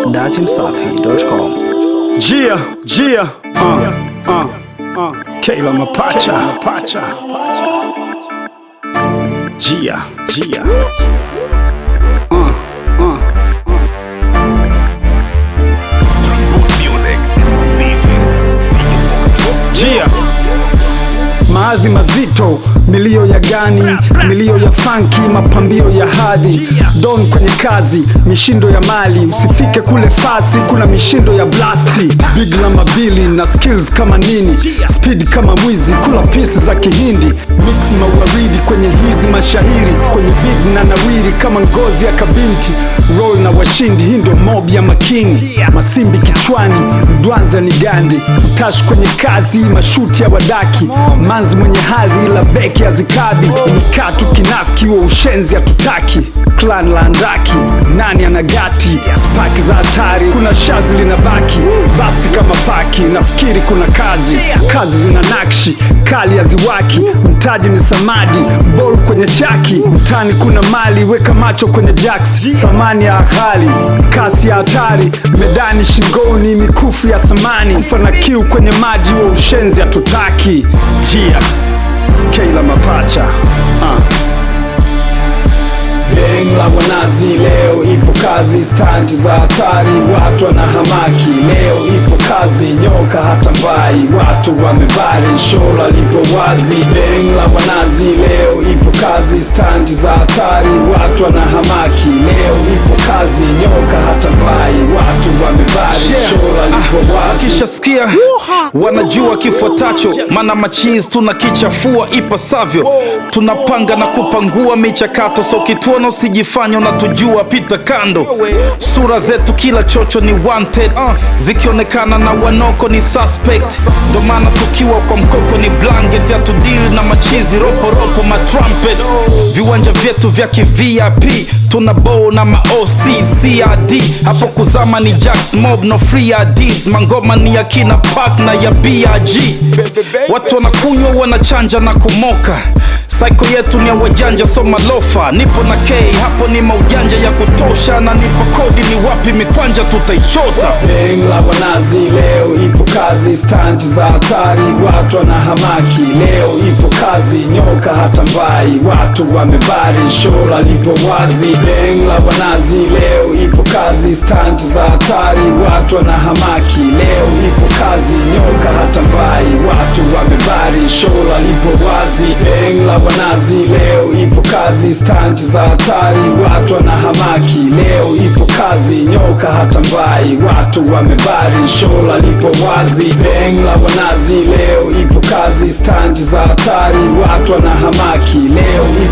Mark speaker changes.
Speaker 1: datimsafi.com.
Speaker 2: Gia, Gia, uh, uh, uh. Kayla Mapacha, Mapacha. Gia, Gia. Uh, uh. Gia. Maadhi mazito, milio ya gani, milio ya funky, mapambio ya hadhi, don kwenye kazi, mishindo ya mali, usifike kule fasi, kuna mishindo ya blasti, big la mabili na skills kama nini, speed kama mwizi, kula pisi za kihindi, mix mawaridi kwenye hizi mashahiri, kwenye big na nawiri kama ngozi ya kabinti, roll na washindi, hii ndio mob ya makingi, masimbi kichwani, mdwanza ni gandi, utash kwenye kazi, mashuti ya wadaki, manzi mwenye hadhi ila beki hazikabi, mikatu kinafiki wa ushenzi hatutaki, clan la andaki, nani anagati, spaki za hatari, kuna shazi linabaki, basti kama paki, nafikiri kuna kazi, kazi zina nakshi, kali haziwaki, mtaji ni samadi, bol kwenye chaki, mtani kuna mali, weka macho kwenye jacks, thamani ya ghali, kasi ya hatari, medani shingoni, mikufu ya thamani, kufa na kiu kwenye maji wa ushenzi hatutaki. Jia, Kayla Mapacha uh. Beng la wanazi leo ipo kazi, stanti za hatari, watu wanahamaki. Leo ipo kazi, nyoka hata mbai, watu wamebari, shola lipo wazi. Beng la wanazi leo ipo kazi, stanti za hatari, watu wanahamaki. Leo ipo kazi, nyoka hata mbai, watu wamebari, shola lipo wazi.
Speaker 3: Wakishasikia wanajua kifuatacho, mana machizi tunakichafua ipasavyo, tunapanga na kupangua michakato, so kituona usijifanya unatujua, pita kando. Sura zetu kila chocho ni wanted, zikionekana na wanoko ni suspect, ndo maana tukiwa kwa mkoko ni blanket, hatudili na machizi roporopo matrumpet. Viwanja vyetu vya kivip tuna bow na ma OCCRD, hapo kuzama ni Jax Mob no free IDs, mangoma ni ya kina Park na ya BRG. Watu wanakunywa wanachanja na kumoka, saiko yetu ni ya wajanja, so malofa. Nipo na K hapo ni maujanja ya kutosha, na nipo kodi ni wapi mikwanja tutaichota.
Speaker 2: Beng la wanazi leo ipo kazi, stanti za hatari, watu wanahamaki. Leo ipo kazi, nyoka hata mbai, watu wamebari, shola lipo wazi. Beng la wanazi leo ipo kazi, stanti za hatari, watu wanahamaki. Leo ipo kazi, nyoka hata mbai, watu wamebari, shola lipo wazi. Beng la wanazi leo ipo kazi, stanti za hatari, watu wanahamaki. Leo ipo kazi, nyoka hata mbai, watu wamebari, shola lipo wazi. Beng la wanazi leo ipo kazi, stanti za hatari, watu wanahamaki. Leo